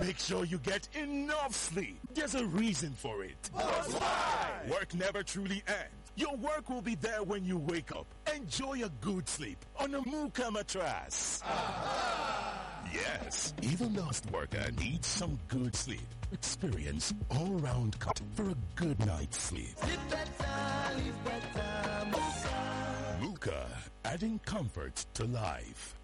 Make sure you get enough sleep. There's a reason for it. Work never truly ends. Your work will be there when you wake up. Enjoy a good sleep on a Muka mattress. Yes, even the lost worker needs some good sleep. Experience all-round cut for a good night's sleep. Muka, adding comfort to life.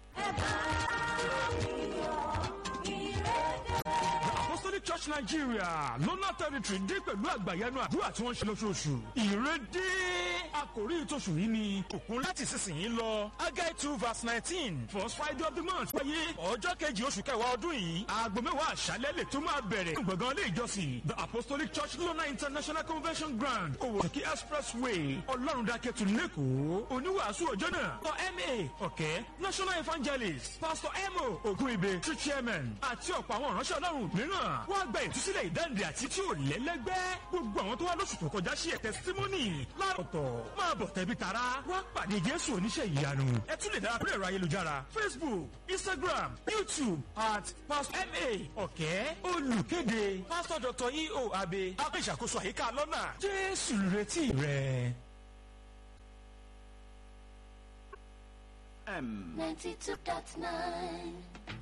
apostolic church nigeria lọ́nà territory dé pẹ̀lú àgbàyanu àdúrà tí wọ́n ṣe lóṣooṣù ìrédé àkòrí ìtòṣù yìí ni òkun láti sísìnyí lọ agai two verse nineteen first friday of the month wáyé ọjọ́ kejì oṣù kẹwàá ọdún yìí aago mẹ́wàá àṣálẹ́ lè tó máa bẹ̀rẹ̀ gbọ̀ngàn ilé ìjọsìn the apostolic church lọ́nà international convention ground owóṣèkí expressway ọlọ́rundàkẹ́tù lẹ́kọ̀ọ́ oníwàásù ọjọ́ náà for ma ọ̀kẹ́ national evangelist pastor emo ogunibe true chairman àti ọ̀pọ̀ àwọn ìránṣẹ́ ọlọ́run mìíràn wọ́n á gba ìtúsílẹ̀ ìdáǹdè àti tí ò lẹ́lẹ́gbẹ́ gbogbo àwọn tó wá lóṣù tó kọjá sí ẹ̀ testimony láàrọ̀tọ̀ máa bọ̀ tẹ̀bí tara wá pàdé jésù oníṣẹ́ ìyanu ẹ tún lè darapọ̀ ẹ̀rọ ayélujára facebook instagram youtube at pastor ma ọ̀kẹ́ olùkéde pastor dr eo abe abẹ́ ìṣàkóso àyíká lọ́nà jésù retí rẹ̀. ninety-two dot nine.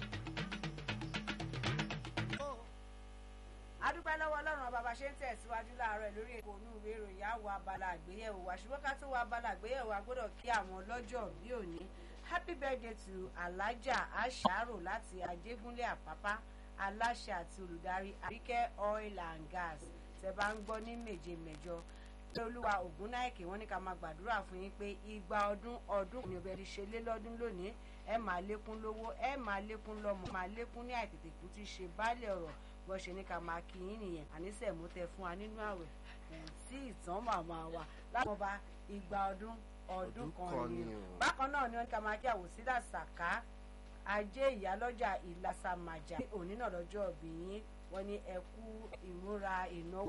adúpẹ́ lọ́wọ́ ọlọ́run ọba bá ṣe ń tẹ̀síwájú láàárọ̀ lórí èkó onú ìwé ìròyìn àwọ̀ abala àgbéyẹ̀wò wa ṣùgbọ́n ká tó wọ abala àgbéyẹ̀wò a gbọ́dọ̀ kí àwọn ọlọ́jọ́ bí òní happy birthday to alájà aṣàrò láti ajégúnlé àpápá aláṣẹ àti olùdarí àríkẹ́ oil and gas tẹ bá ń gbọ́ ní méje mẹ́jọ pé olúwa ògúnnáìkè wọn ní ká máa gbàdúrà fún yín pé igba ọdún ọdún ní ọbẹ̀ ṣe lé lọ́dún lónìí ẹ máa lékún lówó ẹ máa lékún lọ́mọ máa lékún ní àìtètè kú ti ṣe baálé ọ̀rọ̀ bó ṣe ní ká máa kí yín nìyẹn àníṣe mú tẹ fún wa nínú àwẹ̀ sí ìtàn màmá wa láwọn ọba igba ọdún ọdún kan ni bákan náà ni wọn ní ká máa kí àwòsílà sàká ajé ìyálọ́jà ìlàsàmàjà òní náà lọ́jọ́ ọ̀bì yín wọ́n ní ẹkú ìmúra ìnáwó.